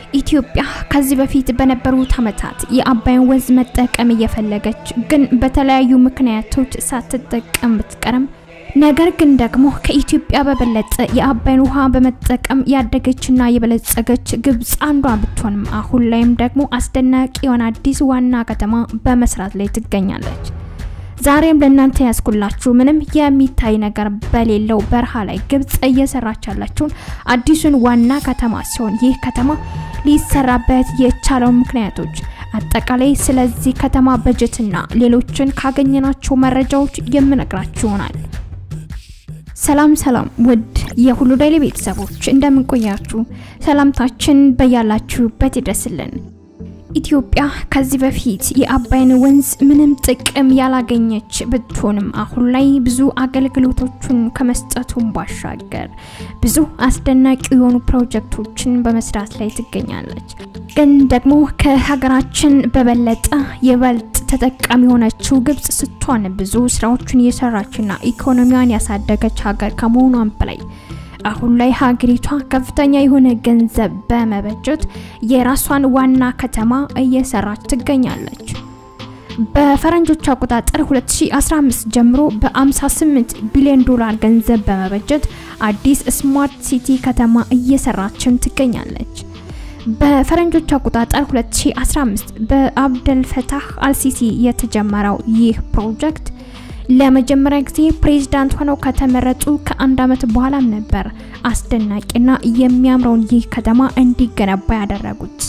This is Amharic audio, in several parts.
ኢትዮጵያ ከዚህ በፊት በነበሩት ዓመታት የአባይን ወንዝ መጠቀም እየፈለገች ግን በተለያዩ ምክንያቶች ሳትጠቀም ብትቀርም ነገር ግን ደግሞ ከኢትዮጵያ በበለጠ የአባይን ውሃ በመጠቀም ያደገችና የበለጸገች ግብጽ አንዷ ብትሆንም አሁን ላይም ደግሞ አስደናቂ የሆነ አዲስ ዋና ከተማ በመስራት ላይ ትገኛለች። ዛሬም ለእናንተ ያስኩላችሁ ምንም የሚታይ ነገር በሌለው በረሃ ላይ ግብጽ እየሰራች ያላችሁን አዲሱን ዋና ከተማ ሲሆን ይህ ከተማ ሊሰራበት የቻለው ምክንያቶች አጠቃላይ ስለዚህ ከተማ በጀትና ሌሎችን ካገኘናቸው መረጃዎች የምነግራችሁ ይሆናል። ሰላም ሰላም ውድ የሁሉ ዴይሊ ቤተሰቦች እንደምን ቆያችሁ? ሰላምታችን በያላችሁበት ይድረስልን። ኢትዮጵያ ከዚህ በፊት የአባይን ወንዝ ምንም ጥቅም ያላገኘች ብትሆንም አሁን ላይ ብዙ አገልግሎቶችን ከመስጠቱን ባሻገር ብዙ አስደናቂ የሆኑ ፕሮጀክቶችን በመስራት ላይ ትገኛለች። ግን ደግሞ ከሀገራችን በበለጠ ይበልጥ ተጠቃሚ የሆነችው ግብጽ ስትሆን ብዙ ስራዎችን እየሰራችና ኢኮኖሚዋን ያሳደገች ሀገር ከመሆኗን በላይ አሁን ላይ ሀገሪቷ ከፍተኛ የሆነ ገንዘብ በመበጀት የራሷን ዋና ከተማ እየሰራች ትገኛለች። በፈረንጆች አቆጣጠር 2015 ጀምሮ በ58 ቢሊዮን ዶላር ገንዘብ በመበጀት አዲስ ስማርት ሲቲ ከተማ እየሰራችም ትገኛለች። በፈረንጆች አቆጣጠር 2015 በአብደል ፈታህ አልሲሲ የተጀመረው ይህ ፕሮጀክት ለመጀመሪያ ጊዜ ፕሬዝዳንት ሆነው ከተመረጡ ከአንድ አመት በኋላም ነበር አስደናቂና የሚያምረውን ይህ ከተማ እንዲገነባ ያደረጉት።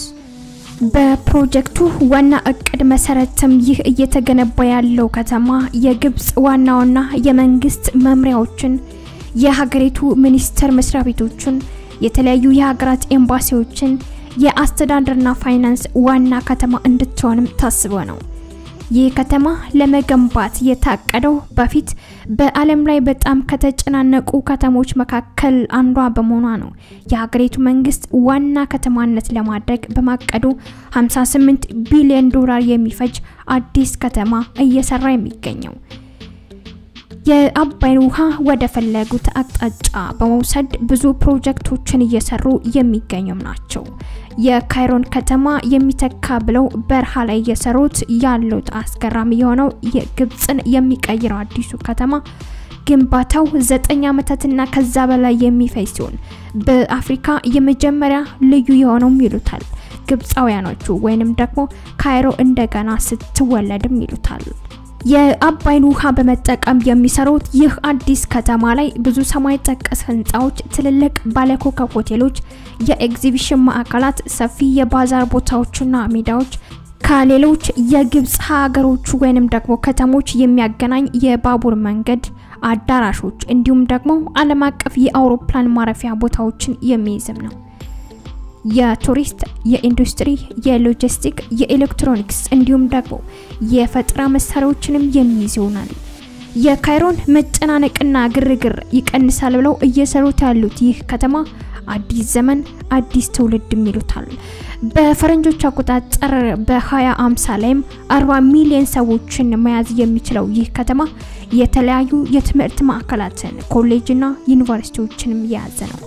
በፕሮጀክቱ ዋና እቅድ መሰረትም ይህ እየተገነባ ያለው ከተማ የግብጽ ዋና ዋና የመንግስት መምሪያዎችን፣ የሀገሪቱ ሚኒስቴር መስሪያ ቤቶችን፣ የተለያዩ የሀገራት ኤምባሲዎችን፣ የአስተዳደርና ፋይናንስ ዋና ከተማ እንድትሆንም ታስቦ ነው። ይህ ከተማ ለመገንባት የታቀደው በፊት በዓለም ላይ በጣም ከተጨናነቁ ከተሞች መካከል አንዷ በመሆኗ ነው። የሀገሪቱ መንግስት ዋና ከተማነት ለማድረግ በማቀዱ 58 ቢሊዮን ዶላር የሚፈጅ አዲስ ከተማ እየሰራ የሚገኘው የአባይን ውሃ ወደ ፈለጉት አቅጣጫ በመውሰድ ብዙ ፕሮጀክቶችን እየሰሩ የሚገኙም ናቸው። የካይሮን ከተማ የሚተካ ብለው በረሃ ላይ እየሰሩት ያሉት አስገራሚ የሆነው የግብፅን የሚቀይረው አዲሱ ከተማ ግንባታው ዘጠኝ ዓመታትና ከዛ በላይ የሚፈጅ ሲሆን በአፍሪካ የመጀመሪያ ልዩ የሆነውም ይሉታል ግብፃውያኖቹ ወይንም ደግሞ ካይሮ እንደገና ስትወለድም ይሉታል። የአባይን ውሃ በመጠቀም የሚሰሩት ይህ አዲስ ከተማ ላይ ብዙ ሰማይ ጠቀስ ህንፃዎች፣ ትልልቅ ባለኮከብ ሆቴሎች፣ የኤግዚቢሽን ማዕከላት፣ ሰፊ የባዛር ቦታዎችና ሜዳዎች ከሌሎች የግብፅ ሀገሮች ወይንም ደግሞ ከተሞች የሚያገናኝ የባቡር መንገድ አዳራሾች እንዲሁም ደግሞ ዓለም አቀፍ የአውሮፕላን ማረፊያ ቦታዎችን የሚይዝም ነው። የቱሪስት፣ የኢንዱስትሪ፣ የሎጂስቲክ፣ የኤሌክትሮኒክስ እንዲሁም ደግሞ የፈጠራ መሳሪያዎችንም የሚይዝ ይሆናል። የካይሮን መጨናነቅና ግርግር ይቀንሳል ብለው እየሰሩት ያሉት ይህ ከተማ አዲስ ዘመን አዲስ ትውልድ ይሉታል። በፈረንጆች አቆጣጠር በ2050 ላይም 40 ሚሊዮን ሰዎችን መያዝ የሚችለው ይህ ከተማ የተለያዩ የትምህርት ማዕከላትን ኮሌጅና ዩኒቨርሲቲዎችንም የያዘ ነው።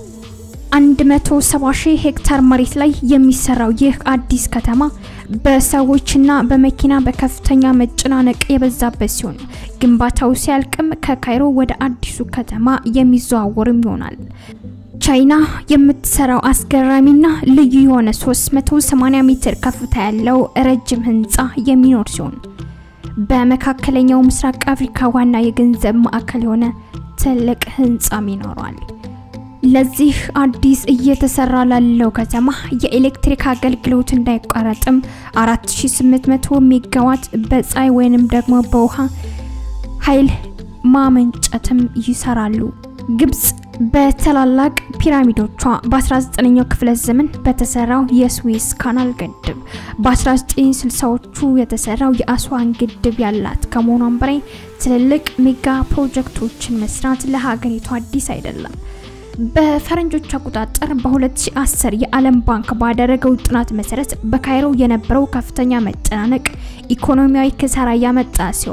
170 ሺህ ሄክታር መሬት ላይ የሚሰራው ይህ አዲስ ከተማ በሰዎችና በመኪና በከፍተኛ መጨናነቅ የበዛበት ሲሆን ግንባታው ሲያልቅም ከካይሮ ወደ አዲሱ ከተማ የሚዘዋወርም ይሆናል። ቻይና የምትሰራው አስገራሚና ልዩ የሆነ 380 ሜትር ከፍታ ያለው ረጅም ህንፃ የሚኖር ሲሆን በመካከለኛው ምስራቅ አፍሪካ ዋና የገንዘብ ማዕከል የሆነ ትልቅ ህንፃም ይኖረዋል። ለዚህ አዲስ እየተሰራ ላለው ከተማ የኤሌክትሪክ አገልግሎት እንዳይቋረጥም 4800 ሜጋዋት በፀሐይ ወይንም ደግሞ በውሃ ኃይል ማመንጨትም ይሰራሉ። ግብጽ በታላላቅ ፒራሚዶቿ በ19ኛው ክፍለ ዘመን በተሰራው የስዊስ ካናል ግድብ በ1960ዎቹ የተሰራው የአስዋን ግድብ ያላት ከመሆኗም በላይ ትልልቅ ሜጋ ፕሮጀክቶችን መስራት ለሀገሪቱ አዲስ አይደለም። በፈረንጆች አቆጣጠር በ2010 የዓለም ባንክ ባደረገው ጥናት መሰረት በካይሮ የነበረው ከፍተኛ መጨናነቅ ኢኮኖሚያዊ ኪሳራ ያመጣ ሲሆን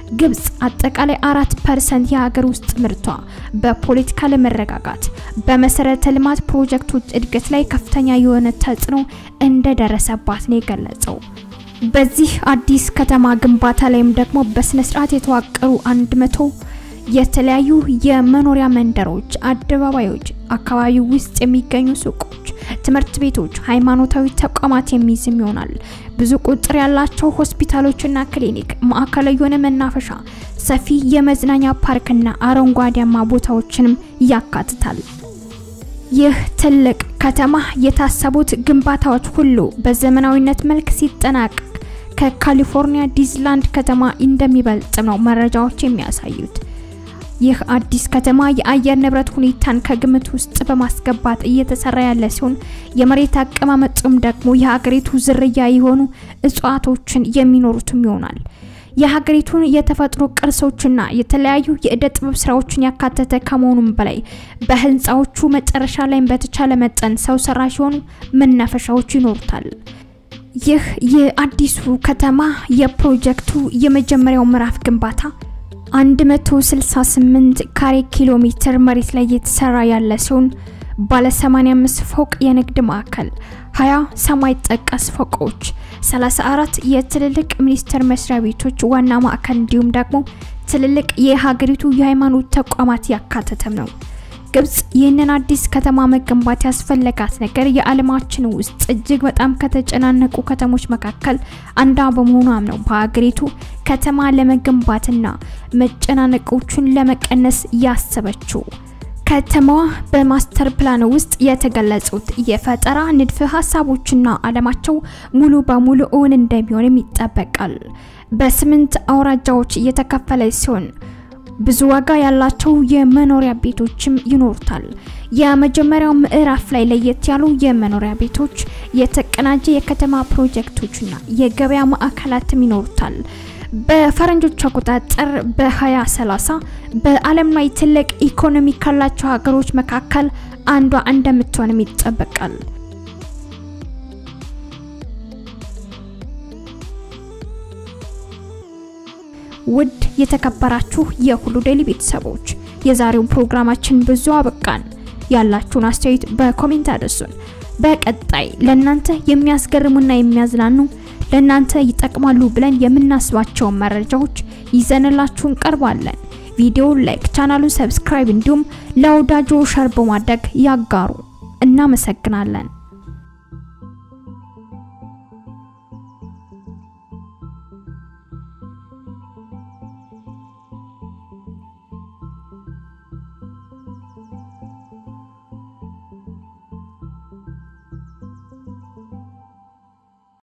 ግብጽ አጠቃላይ አራት ፐርሰንት የሀገር ውስጥ ምርቷ በፖለቲካ ለመረጋጋት በመሰረተ ልማት ፕሮጀክቶች እድገት ላይ ከፍተኛ የሆነ ተጽዕኖ እንደደረሰባት ነው የገለጸው። በዚህ አዲስ ከተማ ግንባታ ላይም ደግሞ በስነ ስርዓት የተዋቀሩ አንድ መቶ የተለያዩ የመኖሪያ መንደሮች፣ አደባባዮች፣ አካባቢ ውስጥ የሚገኙ ሱቆች፣ ትምህርት ቤቶች፣ ሃይማኖታዊ ተቋማት የሚይዝም ይሆናል። ብዙ ቁጥር ያላቸው ሆስፒታሎችና ክሊኒክ፣ ማዕከላዊ የሆነ መናፈሻ፣ ሰፊ የመዝናኛ ፓርክና አረንጓዴያማ ቦታዎችንም ያካትታል። ይህ ትልቅ ከተማ የታሰቡት ግንባታዎች ሁሉ በዘመናዊነት መልክ ሲጠናቀቅ ከካሊፎርኒያ ዲዝላንድ ከተማ እንደሚበልጥ ነው መረጃዎች የሚያሳዩት። ይህ አዲስ ከተማ የአየር ንብረት ሁኔታን ከግምት ውስጥ በማስገባት እየተሰራ ያለ ሲሆን የመሬት አቀማመጡም ደግሞ የሀገሪቱ ዝርያ የሆኑ እጽዋቶችን የሚኖሩትም ይሆናል። የሀገሪቱን የተፈጥሮ ቅርሶችና የተለያዩ የእደ ጥበብ ስራዎችን ያካተተ ከመሆኑም በላይ በህንፃዎቹ መጨረሻ ላይም በተቻለ መጠን ሰው ሰራሽ የሆኑ መናፈሻዎች ይኖሩታል። ይህ የአዲሱ ከተማ የፕሮጀክቱ የመጀመሪያው ምዕራፍ ግንባታ 168 ካሬ ኪሎ ሜትር መሬት ላይ የተሰራ ያለ ሲሆን ባለ 85 ፎቅ የንግድ ማዕከል፣ 20 ሰማይ ጠቀስ ፎቆች፣ 34 የትልልቅ ሚኒስቴር መስሪያ ቤቶች ዋና ማዕከል እንዲሁም ደግሞ ትልልቅ የሀገሪቱ የሃይማኖት ተቋማት ያካተተም ነው። ግብጽ ይህንን አዲስ ከተማ መገንባት ያስፈለጋት ነገር የዓለማችን ውስጥ እጅግ በጣም ከተጨናነቁ ከተሞች መካከል አንዷ በመሆኗም ነው በሀገሪቱ ከተማ ለመገንባትና መጨናነቆቹን ለመቀነስ ያሰበችው። ከተማዋ በማስተር ፕላን ውስጥ የተገለጹት የፈጠራ ንድፈ ሀሳቦችና አለማቸው ሙሉ በሙሉ እውን እንደሚሆንም ይጠበቃል። በስምንት አውራጃዎች እየተከፈለ ሲሆን ብዙ ዋጋ ያላቸው የመኖሪያ ቤቶችም ይኖሩታል። የመጀመሪያው ምዕራፍ ላይ ለየት ያሉ የመኖሪያ ቤቶች፣ የተቀናጀ የከተማ ፕሮጀክቶችና የገበያ ማዕከላትም ይኖሩታል። በፈረንጆች አቆጣጠር በ2030 በዓለም ላይ ትልቅ ኢኮኖሚ ካላቸው ሀገሮች መካከል አንዷ እንደምትሆንም ይጠበቃል። ውድ የተከበራችሁ የሁሉ ዴይሊ ቤተሰቦች የዛሬውን ፕሮግራማችን ብዙ አበቃን። ያላችሁን አስተያየት በኮሜንት አድርሱን። በቀጣይ ለእናንተ የሚያስገርሙና የሚያዝናኑ ለእናንተ ይጠቅማሉ ብለን የምናስባቸውን መረጃዎች ይዘንላችሁ እንቀርባለን። ቪዲዮውን ላይክ፣ ቻናሉን ሰብስክራይብ እንዲሁም ለወዳጆ ሸር በማድረግ ያጋሩ። እናመሰግናለን።